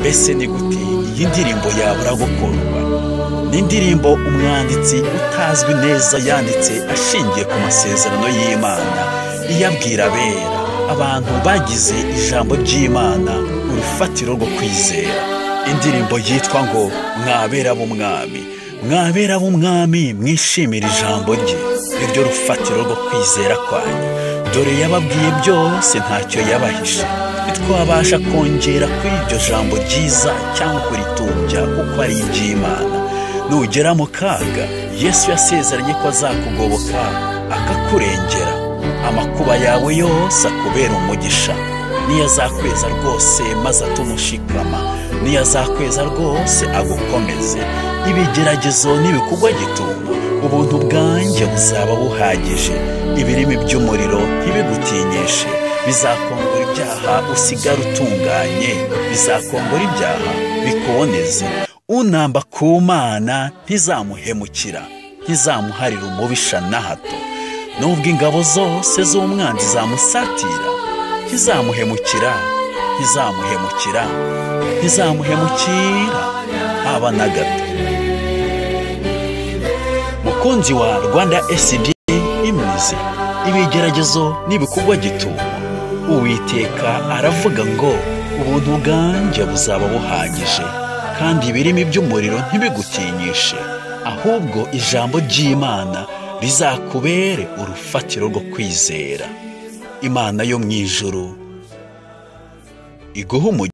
mbese ni gute iyi ndirimbo yabura gukundwa ni indirimbo umwanditsi utazwi neza yanditse ashingiye ku masezerano y'imana iyabwira abera abantu bagize ijambo ry'imana urufatiro rwo kwizera indirimbo yitwa ngo mwabera b'umwami mwabera b'umwami mwishimira ijambo rye iryo rufatiro rwo kwizera kwanyu dore yababwiye byose ntacyo yabahishe ntitwabasha kongera kuri iryo jambo ryiza cyangwa kuritumbya kuko ari iry'imana nugera mu kaga yesu yasezeranye ko azakugoboka akakurengera amakuba yawe yose akubera umugisha niyo azakweza rwose maze atumushikama niyo azakweza rwose agukomeze ibigeragezo n'ibikugwa gituma ubuntu bwanjye buzaba buhagije ibirimi by'umuriro ntibigutinyishe bizakombora ibyaha usigara utunganye bizakombora ibyaha bikuboneze unamba ku mana ntizamuhemukira ntizamuharira umubisha na hato nubwo ingabo zose z'umwanzi zamusatira ntizamuhemukira ntizamuhemukira ntizamuhemukira haba na gato mukunzi wa rwanda esidi imuze ibigeragezo n'ibikugwa gitumo uwiteka aravuga ngo ubuntu bwanjye buzaba buhagije kandi ibirimi by'umuriro ntibigutinyishe ahubwo ijambo ry'imana rizakubere urufatiro rwo kwizera imana yo mu ijuru iguha umugisha